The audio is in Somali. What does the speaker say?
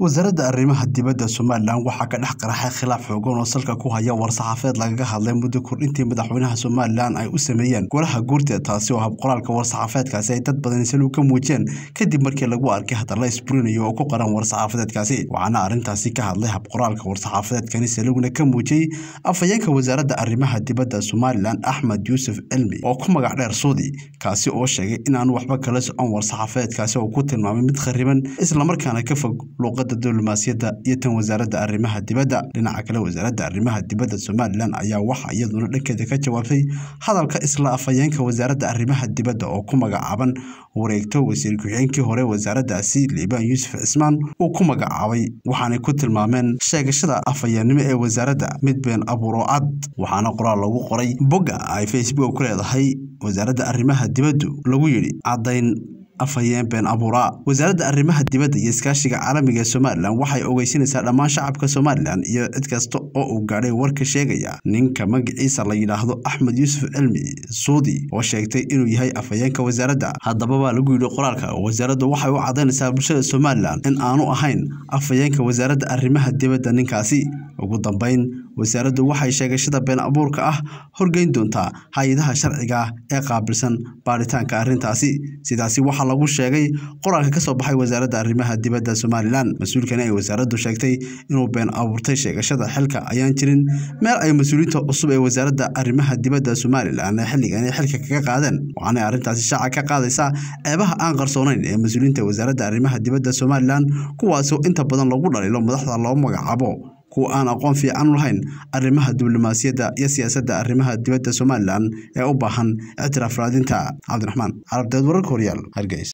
wasaaradda arrimaha dibadda somalilan waxaa ka dhex qaraxay khilaaf xoogan oo salka ku haya war-saxaafeed lagaga hadlay muddo kordhintii madaxweynaha somalilan ay u sameeyeen golaha guurta taasi oo habqoraalka war-saxaafeedkaasi ay dad badan saluu ka muujiyeen kadib markii lagu arkay hadalla isburinayo oo ku qaran war-saxaafadeedkaasi waxaana arrintaasi ka hadlay habqoraalka war-saxaafadeedkani salugna ka muujiyey afhayeenka wasaaradda arrimaha dibadda somalilan axmed yuusuf cilmi oo ku magac dheer suudi kaasi oo sheegay in aan waxba kala socon war-saxaafadeedkaasi oo ku tilmaamay mid khariban islamarkaana ka fog luuqadda diblomaasiyadda iyo tan wasaaradda arrimaha dibadda dhinaca kale wasaaradda arrimaha dibadda somalilan ayaa waxa iyaduna dhankeeda ka jawaabtay hadalka isla afhayeenka wasaaradda arrimaha dibadda oo ku magacaaban wareegto wasiir ku-xigeenkii hore wasaaraddaasi liibaan yuusuf cismaan uu ku magacaabay waxaanay ku tilmaameen sheegashada afhayeennimo ee wasaaradda mid been abuuro cad waxaana qoraal lagu qoray bogga ay facebook ku leedahay wasaaradda arrimaha dibaddu lagu yidhi caddayn afhayeen been abuuraa wasaaradda arrimaha dibadda iyo iskaashiga caalamiga ee somalilan waxay ogeysinaysaa dhammaan shacabka somalilan iyo cid kasta oo uu gaadhay warka sheegaya ninka magaciisa la yidhaahdo axmed yuusuf cilmi suudi oo sheegtay inuu yahay afhayeenka wasaaradda haddaba baa lagu yidhi qoraalka wasaaraddu waxay u caddaynaysaa bulshada somalilan in aanu ahayn afhayeenka wasaaradda arrimaha dibadda ninkaasi ugu dambeyn wasaaraddu waxay sheegashada been abuurka ah horgeyn doontaa hay-adaha sharciga ah ee qaabilsan baaritaanka arrintaasi sidaasi waxaa lagu sheegay qoraalka ka soo baxay wasaaradda arrimaha dibadda somalilan mas-uulkani ay wasaaraddu sheegtay inuu been abuurtay sheegashada xilka ayaan jirin meel ay mas-uuliyiinta cusub ee wasaaradda arrimaha dibadda somalilan ee xilligan ay xilka kaga qaadeen waxaanay arrintaasi shaaca ka qaadaysaa ceebaha aan qarsoonayn ee mas-uuliyiinta wasaaradda arrimaha dibadda somalilan kuwaasoo inta badan lagu dhaliilo madaxda loo magacaabo kuwa aan aqoon fiican u lahayn arrimaha diblomaasiyadda iyo siyaasadda arrimaha dibadda somalilan ee u baahan ictiraaf raadinta cabdiraxmaan carabdeed wararka horyaal hargeysa